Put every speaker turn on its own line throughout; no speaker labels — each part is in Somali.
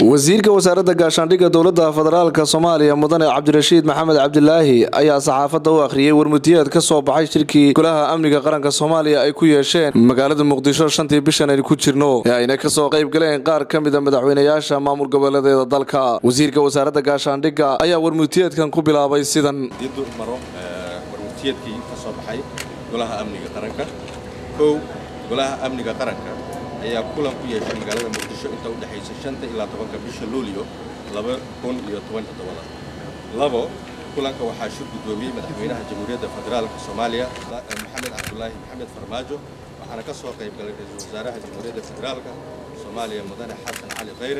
wasiirka wasaaradda gaashaandhigga dowladda federaalk soomaaliya mudane cabdirashiid maxamed cabdilaahi ayaa saxaafadda u akhriyey warmutiyeed ka soo baxay shirkii golaha amniga qaranka soomaaliya ay ku yeesheen magaalada muqdisho shantii bishan aynu ku jirno ee ayna kasoo qayb galeen qaar ka mida madaxweynayaasha maamul goboleedeeda dalka wasiirka wasaaradda gaashaandhigga ayaa warmutiyeedkan ku bilaabay sidan
didu maro warmutiyeedkii ka soo baxay golaha amniga qaranka kow golaha amniga qaranka ayaa kulan ku yeeshay magaalada muqdisho inta u dhexaysa shanta ilaa tobanka bisha luulyo laba kun iyo toban todobada labo kulanka waxaa shir guddoomiyey madaxweynaha jamhuuriyadda federaalka soomaaliya maxamed cabdulaahi maxamed farmaajo waxaana ka soo qayb galay ra-iisul wasaaraha jamhuuriyadda federaalka soomaaliya mudane xasan cali khayre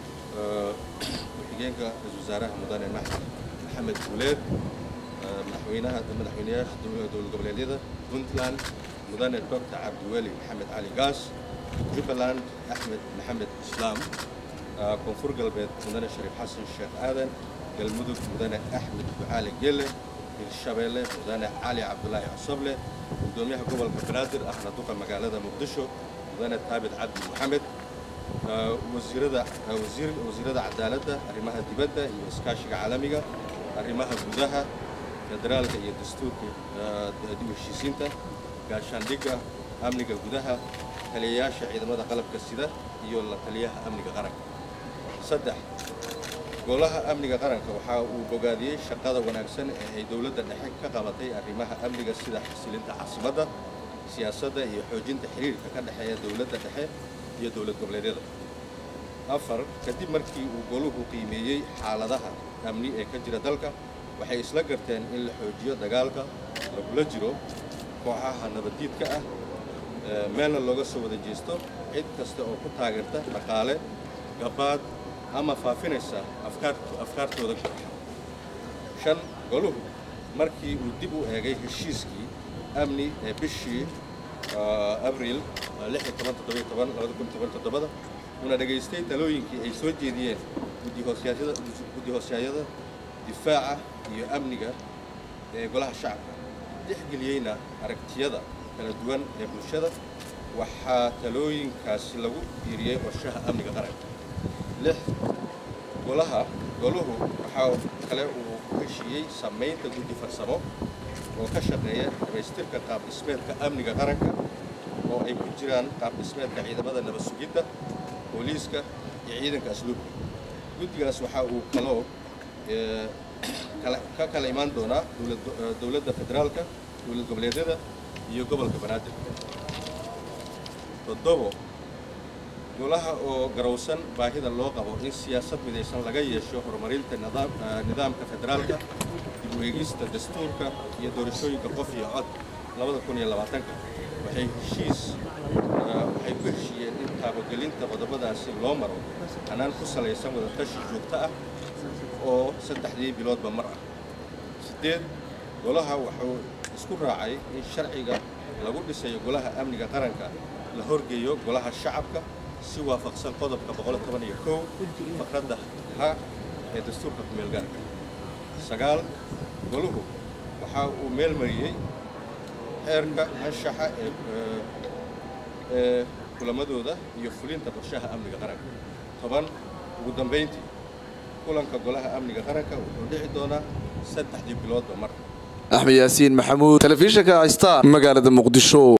ku-xigeenka ra-isul wasaaraha mudane maxamed guuleed madaxweynaha madaxweynayaasha dowlad goboleedyada puntland mudane doctor cabdiweli maxamed cali gaas jubbaland axmed maxamed islaam koonfur galbeed mudane shariif xasan sheekh aadan galmudug mudane axmed ducaali gelle hirshabeelle mudane cali cabdulaahi cosoble gudoomiyaha gobolka banaadir ahna duqa magaalada muqdisho mudane taabit cabdi maxamed wasiirada wasiirada cadaaladda arrimaha dibadda iyo iskaashiga caalamiga arrimaha gudaha federaalka iyo dastuurka dib heshiisiinta gaashaandhigga amniga gudaha taliyayaasha ciidamada qalabka sida iyo la taliyaha amniga qaranka saddex golaha amniga qaranka waxa uu bogaadiyey shaqada wanaagsan ee ay dowladda dhexe ka qabatay arrimaha amniga sida xasilinta caasimadda siyaasadda iyo xoojinta xiriirka ka dhexeeya dowladda dhexe iyo dowlad goboleedyada afar kadib markii uu goluhu qiimeeyey xaaladaha amni ee ka jira dalka waxay isla garteen in la xoojiyo dagaalka lagula jiro kooxaha nabaddiidka ah meelna looga soo wada jeesto cid kasta oo ku taageerta dhaqaale gabaad ama faafinaysa afkaartooda kooxa shan goluhu markii uu dib u eegay heshiiskii amni ee bishii abriil una dhegaystay talooyinkii ay soo jeediyeen guddi hoosyaayada difaaca iyo amniga ee golaha shacabka dexgeliyeyna aragtiyada kala duwan ee bulshada waxaa talooyinkaasi lagu fiiriyey qorshaha amniga qaranka lix golaha goluhu waxaa kale uu ku heshiiyey samaynta guddi farsamo oo ka shaqeeya dhammaystirka qaab dhismeedka amniga qaranka oo ay ku jiraan qaab dhismeedka ciidamada nabad sugidda booliiska iyo ciidanka asluubka guddigaas waxa uu kaloo ka kala imaan doonaa dowladda federaalka dowlad goboleedyada iyo gobolka banaadir toddobo golaha oo garowsan baahida loo qabo in siyaasad midaysan laga yeesho horumarinta nidaamka federaalka dib u eegista dastuurka iyo doorashooyinka qof iyo cod labada kun iyo labaatanka waxay heshiis waxay ku heshiiyeen in taabagelinta qodobadaasi loo maro hanaan ku salaysan wadatashi joogto ah oo saddexdii biloodba mar ah siddeed golaha wuxuu isku raacay in sharciga lagu dhisayo golaha amniga qaranka la horgeeyo golaha shacabka si waafaqsan qodobka boqoltobaniykow faqradda ha ee dastuurka kumeelgaarka sagaal goluhu waxa uu meel mariyey xeerka anshaxa ee kulamadooda iyo fulinta qorshaha amniga qaranka toban ugu dambayntii kulanka golaha amniga qaranka wuxuu dhici doonaa saddexdii biloodba mar
axmed yaasiin maxamuud telefishinka star magaalada muqdisho